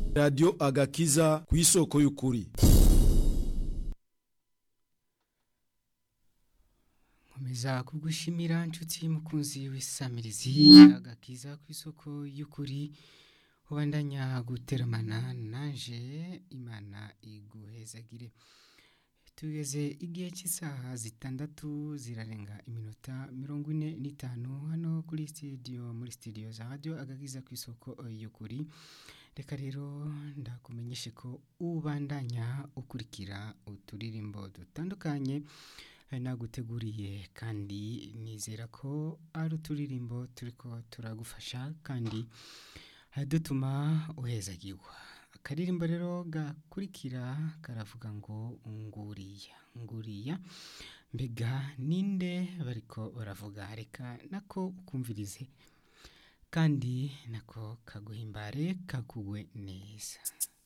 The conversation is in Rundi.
radiyo agakiza ku isoko y'ukuri nkomeza kugushimira nshuti mukunzi w'isamirizi agakiza ku isoko y'ukuri ubandanya guteramana naje imana iguhezagire tugeze igihe cy'isaha zitandatu zirarenga iminota mirongo ine n'itanu hano kuri sitidiyo muri sitidiyo za radiyo agakiza ku isoko y'ukuri reka rero ndakumenyeshe ko ubandanya ukurikira uturirimbo dutandukanye naguteguriye kandi nizera ko ari uturirimbo turi ko turagufasha kandi dutuma uhezagirwa akaririmbo rero gakurikira karavuga ngo nguriya nguriya mbega ninde bariko baravuga reka nako ukumvirize kandi nako kaguhimbare kagugwe neza